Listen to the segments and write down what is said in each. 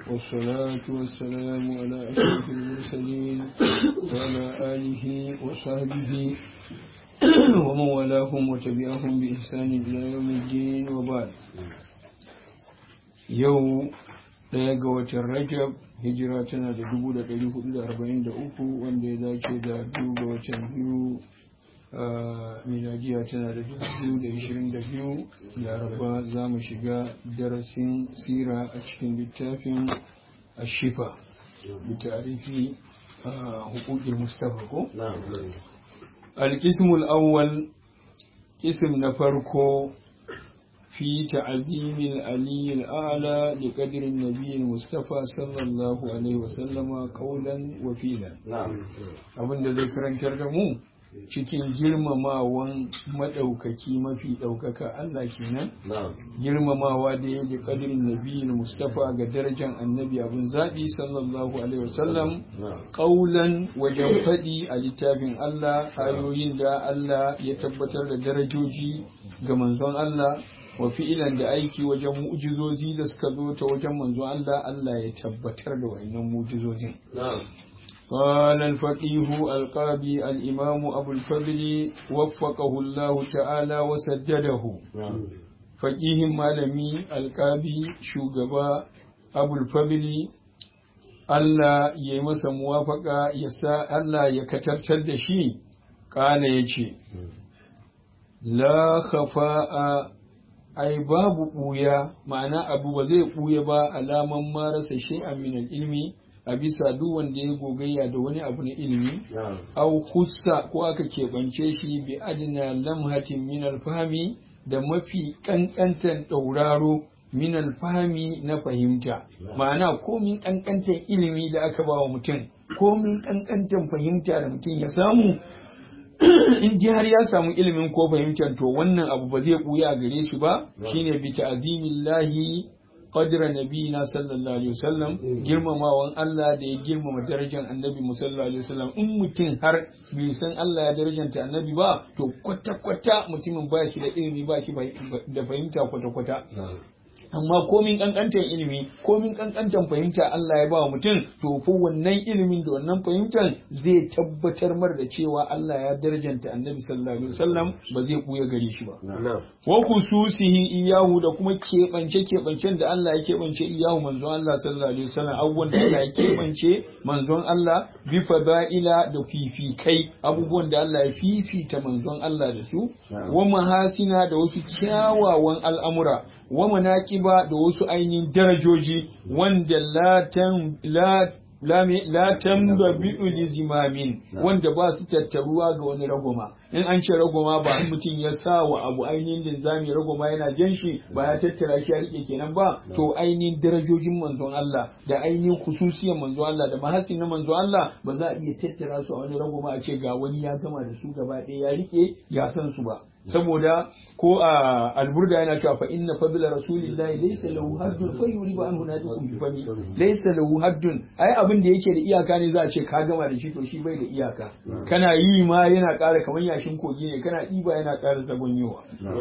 والصلاة والسلام على أشرف المرسلين وعلى آله وصحبه ومن والاهم وتبعهم بإحسان إلى يوم الدين وبعد يوم ɗaya ga watan rajab hijira tana da dubu da ɗari hudu da arba'in da uku wanda ya dace da biyu ga watan biyu miladiya tana da dubu da ishirin da biyu laraba za mu shiga darasin sira a cikin littafin ashifa da tarihi hukukin mustafa ko? alkismul awwal ism na farko في تعظيم العلي الأعلى لقدر النبي المصطفى صلى الله عليه وسلم قولا وفيلا abin da zai karantar da mu cikin girmamawan maɗaukaki mafi ɗaukaka Allah kenan girmamawa da ya da ƙadirin nabi Mustafa ga darajar annabi abin zaɓi sallallahu alaihi wasallam ƙaulan wajen faɗi a littafin Allah ayoyin da Allah ya tabbatar da darajoji ga manzon Allah wa fi'ilan da aiki wajen mu'jizozi da suka zo ta wajen manzo Allah Allah ya tabbatar da wayannan mu'jizozin قال الفقيه القاضي الإمام أبو الفضل وفقه الله تعالى وسدده فقيه مالمي القاضي شوغبا أبو الفضل Allah ya yi masa muwafaka ya sa Allah ya katartar da shi, ƙala ya ce, La khafa'a ai babu ɓuya ma'ana abu ba zai ɓuya ba alaman marasa shay'an min ilmi a bisa duk wanda ya gogayya da wani abu na ilimi au kussa ko aka keɓance shi bi adina lamhatin min alfahmi da mafi ƙanƙantan ɗauraro min alfahmi na fahimta ma'ana komin ƙanƙantan ilimi da aka ba wa mutum komin ƙanƙantan fahimta da mutum ya samu in ji har ya samu ilimin ko fahimtar to wannan abu ba zai buya gare shi ba shine bi ta'zimillahi qadra nabiyina sallallahu alaihi wasallam girmamawan Allah da ya girmama darajar annabi sallallahu alaihi wasallam in mutum har bai san Allah ya darajanta annabi ba to kwata kwata mutumin ba shi da ilimi ba shi da fahimta kwata kwata amma komin kankantan ilimi komin kankantan fahimta Allah ya ba wa mutum to ko wannan ilimin da wannan fahimtar zai tabbatar mar da cewa Allah ya darajanta annabi sallallahu alaihi wasallam ba zai kuya gare shi ba wa khususihi iyahu da kuma keɓance keɓancen da Allah ya keɓance iyahu manzon Allah sallallahu alaihi wasallam abubuwan da Allah ya keɓance manzon Allah bi fada'ila da fifikai abubuwan da Allah ya fifita manzon Allah da su wa mahasina da wasu kyawawan al'amura wa manaqiba da wasu ainihin darajoji wanda la la tambabi'u li zimamin wanda ba su tattaruwa ga wani ragoma in an ce ragoma ba in mutum ya sa wa abu ainihin linzami ragoma yana jan shi ba ya tattara shi ya rike kenan ba to ainihin darajojin manzon Allah da ainihin khususiyar manzon Allah da mahasin na manzon Allah ba za a iya tattara su a wani ragoma a ce ga wani ya gama da su gaba ɗaya ya rike ya san su ba saboda ko a alburda yana cewa fa inna fadla rasulillahi laysa lahu haddun fa yuribu anhu nadikum bi fami laysa lahu haddun ai abin da yake da iyaka ne za a ce ka gama da shi to shi bai da iyaka kana yi ma yana ƙara kamar yashin kogi ne kana ɗiba yana ƙara zagonyewa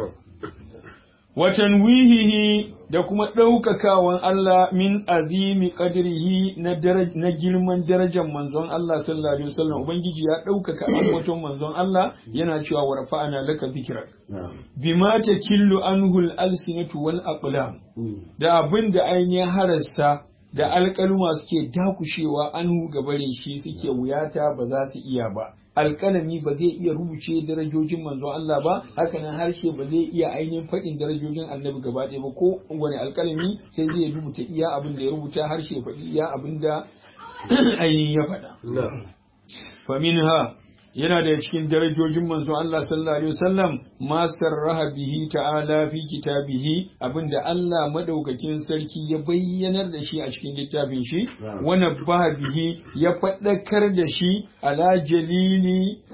watan wihihi da kuma ɗaukakawan Allah min azimi qadrihi na na girman darajar manzon Allah sallallahu alaihi wasallam ubangiji ya ɗaukaka ambaton manzon Allah yana cewa wa rafa'ana laka dhikrak bima takillu anhu al-alsinatu wal aqlam da abin da ainihin harassa da alƙaluma suke dakushewa anhu gabarin shi suke wuyata ba za su iya ba alƙalami ba zai iya rubuce darajojin manzon Allah ba haka nan harshe ba zai iya ainihin faɗin darajojin annabi gaba ɗaya ba ko wani alƙalami sai zai rubuta iya abin da ya rubuta harshe faɗi iya abin da ainihin ya faɗa. Faminha yana da cikin darajojin manzon Allah sallallahu alaihi wasallam ma sarraha bihi ta'ala fi kitabihi abinda Allah madaukakin sarki ya bayyanar da shi a cikin littafin shi wa nabbaha bihi ya faɗakar da shi ala jalili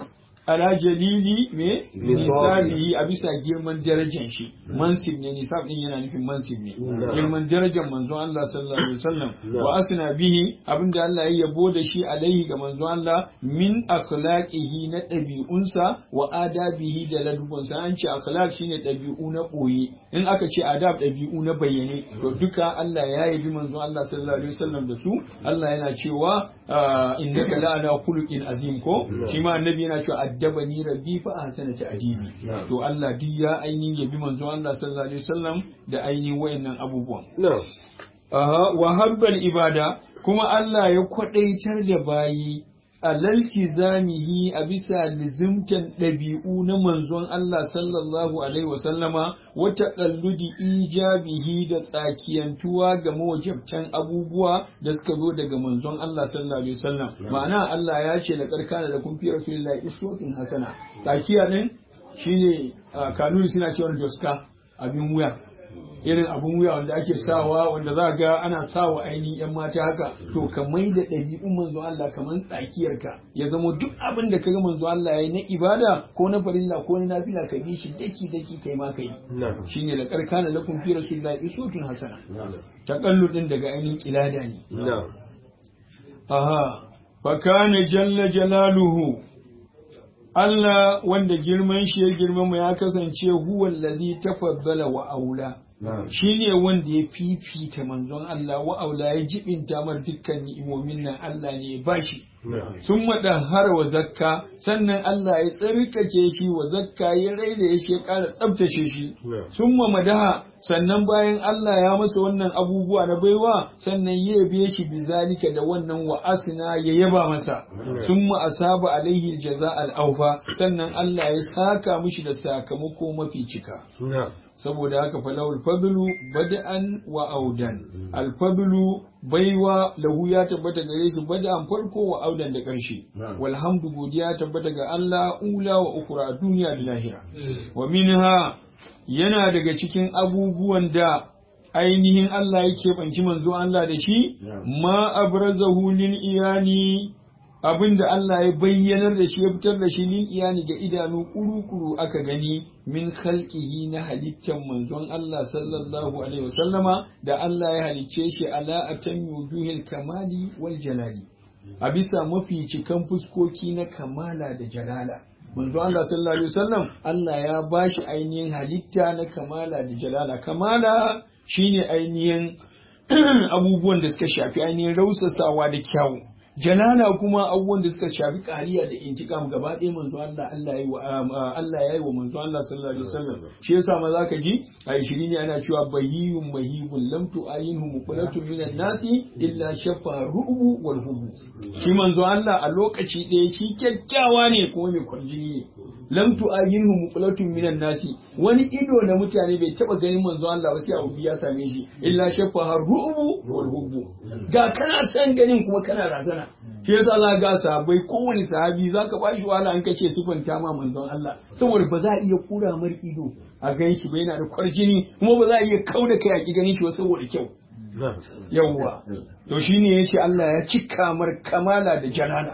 ala jalili me Nisabi. nisabihi a bisa girman darajar shi mansib ne nisab din yana nufin mansib ne girman darajar manzo Allah sallallahu alaihi wasallam wa asna bihi abinda Allah ya yabo da shi alaihi ga manzo Allah min akhlaqihi na ɗabi'unsa wa adabihi da ladubunsa an ce akhlaq shine ɗabi'u na ɓoye in aka ce adab ɗabi'u na bayyane to duka Allah ya yabi manzo Allah sallallahu alaihi wasallam da su Allah yana cewa ah, innaka la ala khuluqin azim ko shi ma annabi yana cewa addabani rabbi fa ahsana ta'dibi to Allah duk ya ainihin yabi manzo Allah sallallahu alaihi wasallam da ainihin wayannan abubuwan na'am Aha, wa habbal ibada kuma Allah ya kwadaitar da bayi a zamihi a bisa lizimtan ɗabi'u na manzon Allah sallallahu alaihi wasallama wata ƙalludi ijabihi da tsakiyantuwa ga mawajabtan abubuwa da suka zo daga manzon Allah sallallahu alaihi wasallam ma'ana Allah ya ce da karkana da kun fi rasulillahi iswatun hasana tsakiya din shine ah, kanuni suna cewa doska abin wuya irin abun wuya wanda ake sawa wanda za ga ana sawa ainihin yan mata haka to ka mai da ɗabi'un manzo Allah kamar tsakiyarka ya zamo duk abin da ka ga manzo Allah ya yi na ibada ko na farilla ko na nafila ka bi shi daki daki kai ma kai na'am shine la karkana lakum fi rasulillahi uswatun hasana taqalludin daga ainihin kilada ne na'am aha fa kana jalla jalaluhu Allah wanda girman shi ya girmama ya kasance huwa allazi tafaddala wa aula shi ne wanda ya fifita manzon Allah wa aula ya jibinta mar dukkan ni'imomin nan Allah ne ya bashi sun har wa zakka sannan Allah ya tsarkake shi wa zakka ya raida shi ya ƙara tsabtace shi sun madaha sannan bayan Allah ya masa wannan abubuwa na baiwa sannan ya yabe shi bizalika da wannan wa asina ya yaba masa sun asaba alaihi jaza al'aufa sannan Allah ya saka mishi da sakamako mafi cika saboda haka falawul fadlu bada'an wa audan alfadlu baiwa lahu ya tabbata gare shi bada'an farko wa audan da ƙarshe walhamdu godiya tabbata ga Allah ula wa ukura duniya da lahira wa minha yana daga cikin abubuwan da ainihin Allah ya keɓanci manzo Allah da shi ma abrazahu lil iyani abin da Allah ya bayyanar da shi ya fitar da shi lil iyani ga idanu kuru-kuru aka gani min khalqihi na halittar manzon Allah sallallahu alaihi wasallama da Allah ya halicce shi ala atan wujuhil kamali wal jalali a bisa mafi cikan fuskoki na kamala da jalala manzo Allah sallallahu alaihi wasallam Allah ya bashi ainihin halitta na kamala da jalala kamala shine ainihin abubuwan da suka shafi ainihin rausasawa da kyawu jalala kuma abubuwan da suka shafi kariya da intikam gaba ɗaya manzo Allah Allah yayi wa Allah yayi wa manzo Allah sallallahu alaihi wasallam shi yasa ma zaka ji a shiri ne ana cewa bayyun mahibun lam tu'ayinhu muqlatun minan nasi illa shafa ru'u wal hubu shi manzo Allah a lokaci ɗaya shi kyakkyawa ne kuma mai kwarjini ne lam tu'ayinhu muqlatun minan nasi wani ido na mutane bai taba ganin manzo Allah ba sai abu ya same shi illa shafa ru'u wal hubu ga kana san ganin kuma kana razana shi yasa za ga sahabbai kowane sahabi za ka bashi wahala an kace sifanta ma manzon Allah saboda ba za a iya kura mar ido a gan shi ba yana da kwarjini kuma ba za a iya kauda kai a ki ganin shi ba saboda kyau yawwa to shine yace Allah ya cika mar kamala da jalala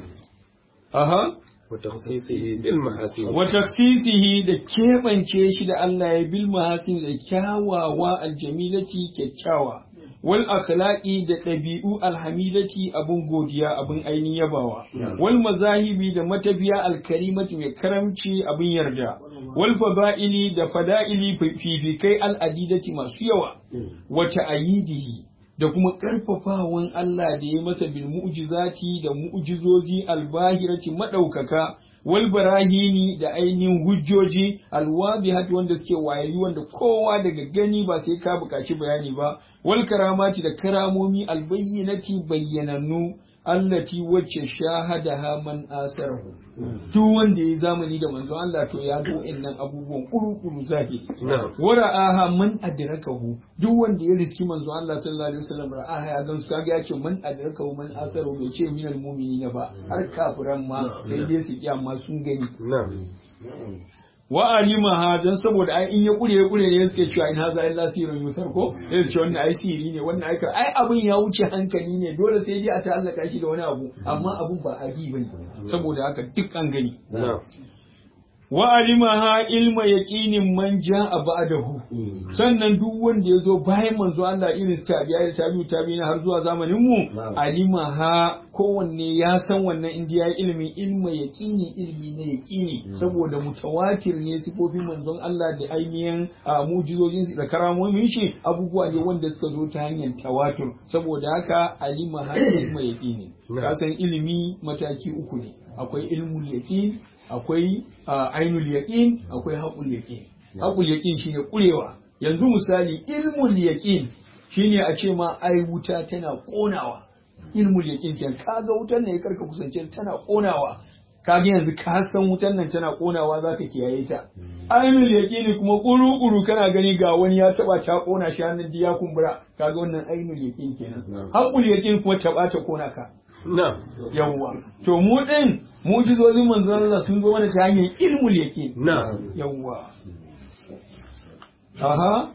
aha وتخصيصه بالمحاسن وتخصيصه da keɓance shi da Allah ya bil mahasin da kyawawa aljamilati kyakkyawa wal akhlaqi da ɗabi'u alhamidati abun godiya abun ainihin yabawa wal mazahibi da matafiya alkarimati mai karamci abun yarda wal fada'ili da fada'ili fifikai al'adidati masu yawa wata ayidihi da kuma ƙarfafawan Allah da ya masa bil mu'jizati da mu'jizozi albahirati madaukaka wal barahini da ainihin hujjoji alwabihati wanda suke wayayi wanda kowa daga gani ba sai ka buƙaci bayani ba wal karamati da karamomi albayyinati bayyanannu allati wacce shahadaha man asarahu duk wanda ya zamani da manzo Allah to ya ga wa'annan abubuwan kuru-kuru zahiri wara'aha man adrakahu duk wanda ya riski manzo Allah sallallahu alaihi wasallam ra'aha ya gansu kaga ya ce man adrakahu man asarahu bai ce minal mu'minina ba har kafiran ma sai dai su kiyama sun gani wa alimaha dan saboda ai in ya kure ya kure ne suke cewa in haza illa sirrun yusar ko sai su ce wannan ai siri ne wannan ai ai abin ya wuce hankali ne dole sai dai a ta'allaka shi da wani abu amma abun ba agi bane saboda haka duk an gani wa alimaha ilma yaqinin man ja'a ba'dahu sannan duk wanda yazo bayan manzo Allah irin tabi'a da tabi'u tabi'ina har zuwa zamanin mu alimaha kowanne ya san wannan indiya ilimi ilma yaqini ilmi na yaqini saboda mutawatir ne sifofin manzon Allah da ainihin mujizojin da karamomin shi abubuwa ne wanda suka zo ta hanyar tawatur saboda haka alimaha ilma yaqini ka san ilimi mataki uku ne akwai ilmul yaqin akwai ainul yaqin akwai haƙul yaqin haƙul yaqin shine kurewa yanzu misali ilmul yaqin shine a ce ma ai wuta tana konawa ilmul yaqin kenan kaga wutar ne karka kusance tana konawa kaga yanzu ka san wutar nan tana konawa zaka kiyaye ta ainul yaqin kuma kuru-kuru kana gani ga wani ya taba ta kona shi hannun ya kumbura kaga wannan ainul yaqin kenan haƙul yaqin kuma taba ta kona ka Na. Yawwa. To mu din mujizozin manzon Allah sun zo mana ta hanyar ilmul yaqin. Na. Yawwa. Aha.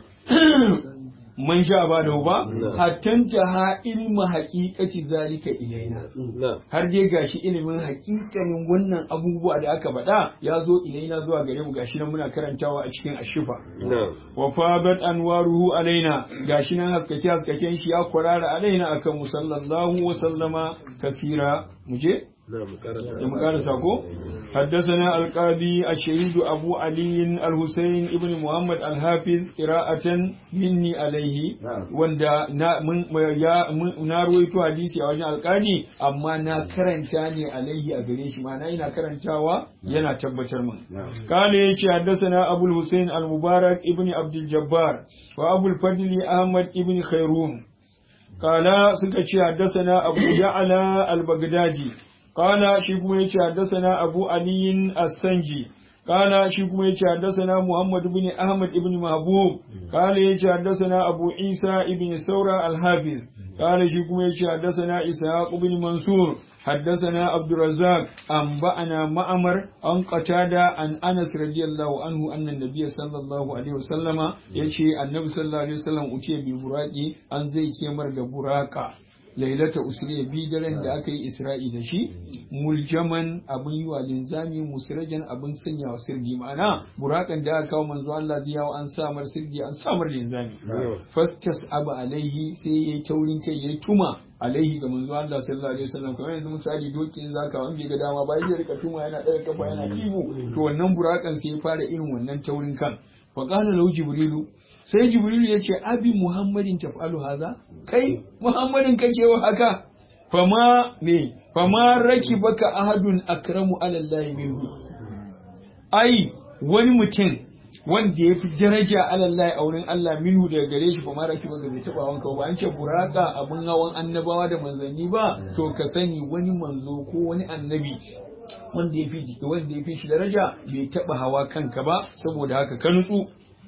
Man sha ba da ba, hattanta ha ilmu haƙiƙaci zalika ilaina. Na. Har dai gashi ilimin haƙiƙanin wannan abubuwa da aka faɗa ya zo ilaina zuwa gare mu gashi nan muna karantawa a cikin ashifa. Na. wa fadat anwaruhu alaina gashi nan haskake haskaken shi ya kwarara alaina akan mu sallallahu wa sallama kasira muje Na mu karasa. da mu karasa ko حدثنا القاضي الشهيد أبو علي الحسين ابن محمد الحافظ قراءة مني عليه وندا نا من يا na ruwaito hadisi a wajen alƙali amma na karanta ne alaihi a gare shi ma'ana ina karantawa yana tabbatar min قال يشي حدثنا أبو الحسين المبارك ابن عبد الجبار وأبو الفضل أحمد ابن خيرون قال سكتشي حدثنا أبو يعلى البغدادي قال شيكم يشي حدثنا أبو علي السنجي قال شيكم يشي حدثنا محمد بن أحمد بن محبوب قال يشي حدثنا أبو عيسى بن ثورة الحافظ قال شيكم يشي حدثنا إسحاق بن منصور حدثنا عبد الرزاق أنبأنا مأمر عن قتادة عن أنس رضي الله عنه أن النبي صلى الله عليه وسلم يشي النبي صلى الله عليه وسلم أتي بالبراق أن زي كمر براقة lailata usriya bi daren da aka yi isra'i da shi muljaman abin yi wa linzami musirajan abin sanya wa sirgi ma'ana burakan da aka kawo manzo Allah zai yawo an samar sirgi an samar linzami fastas abu alaihi sai yayi taurin kai yayi tuma alaihi ga manzo Allah sallallahu alaihi wasallam kamar yanzu misali dokin zaka wanda ga dama ba zai rika tuma yana daga kafa yana kiwo to wannan burakan sai ya fara irin wannan taurin kan fa qala lahu jibrilu sai jibrilu ya ce abi muhammadin taf'alu haza kai muhammadin kake wa haka fama me fama raki baka ahadun akramu ala allahi minhu ai wani mutum wanda ya fi daraja ala allahi a wurin Allah minhu daga gare shi fama raki baka bai taba wanka ba an ce buraka abun hawan annabawa da manzanni ba to ka sani wani manzo ko wani annabi wanda ya fi jiki wanda ya fi shi daraja bai taba hawa kanka ba saboda haka ka nutsu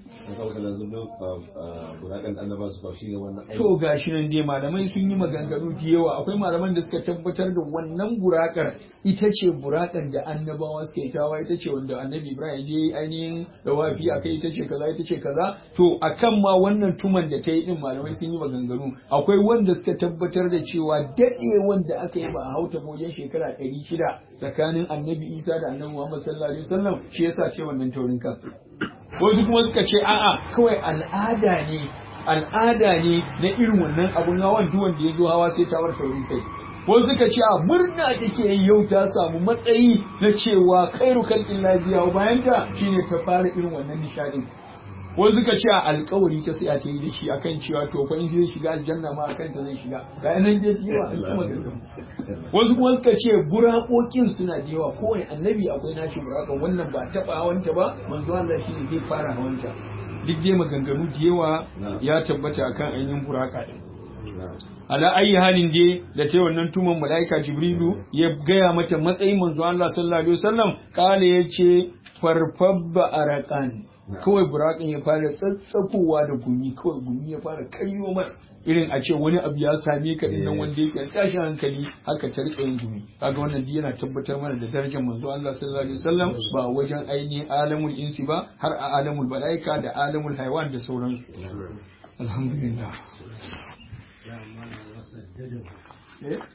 To ga shi nan dai malamai sun yi maganganu da yawa akwai malaman da suka tabbatar da wannan burakar ita ce burakar da annabawa suka yi tawa ita ce wanda annabi Ibrahim je ainihin da wafi akai ita ce kaza ita ce kaza to akan ma wannan tuman da ta yi din malamai sun yi maganganu akwai wanda suka tabbatar da cewa dade wanda aka yi ba a hauta wajen shekara ɗari shida tsakanin annabi Isa da annabi Muhammad sallallahu alaihi wasallam shi yasa ce wannan taurin kan wasu kuma suka ce a'a kawai al'ada ne al'ada ne na irin wannan abun hawan duk wanda ya zo hawa sai ta bar taurin kai wasu suka ce a murna take yi yau ta samu matsayi na cewa khairu khalqin lafiya bayan ta shine ta fara irin wannan nishadin wasu suka ce a alkawari ta sai a ta yi da shi akan cewa to fa in zai shiga aljanna ma akan ta zai shiga ga nan dai yawa an kuma wasu kuma suka ce burakokin suna da yawa kowane annabi akwai nashi burakan wannan ba taba hawanta ba manzo Allah shi ne zai fara hawanta duk dai maganganu da yawa ya tabbata akan ainihin buraka din ala ayi halin je da ta wannan tuman mala'ika jibrilu ya gaya mata matsayin manzo Allah sallallahu alaihi wasallam kale yace farfabba arakan kawai burakan ya fara tsatsafowa da gumi kawai gumi ya fara karyo masa irin a ce wani abu ya same ka din nan wanda yake tashin hankali haka ta rika yin gumi kaga wannan duk yana tabbatar mana da darajar manzo Allah sallallahu alaihi wasallam ba wajen ainihin alamul insi ba har a alamul malaika da alamul haiwan da sauransu alhamdulillah